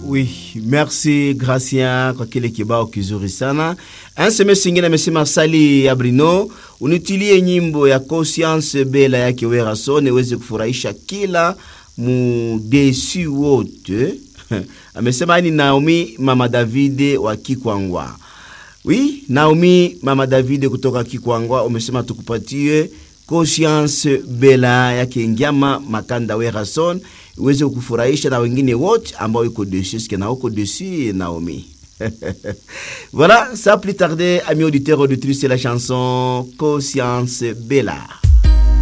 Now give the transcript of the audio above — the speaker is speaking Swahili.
Oui, merci Gracia kwa kile kibao kizuri sana. Ansemesi ingine amesema Sali Abrino, unitilie nyimbo ya Conscience Bela yake Werason iweze kufurahisha kila mudesi wote. amesema ni Naomi Mama Davide wa Kikwangwa. Oui, Naomi Mama Davide kutoka Kikwangwa umesema tukupatie Conscience Bela yake Ngiama Makanda Werason iweze kufurahisha na wengine wote ambao iko dessus ske na uko dessus Naomi. voilà, sans plus tarder, amis auditeurs auditrices, c'est la chanson Conscience Bella.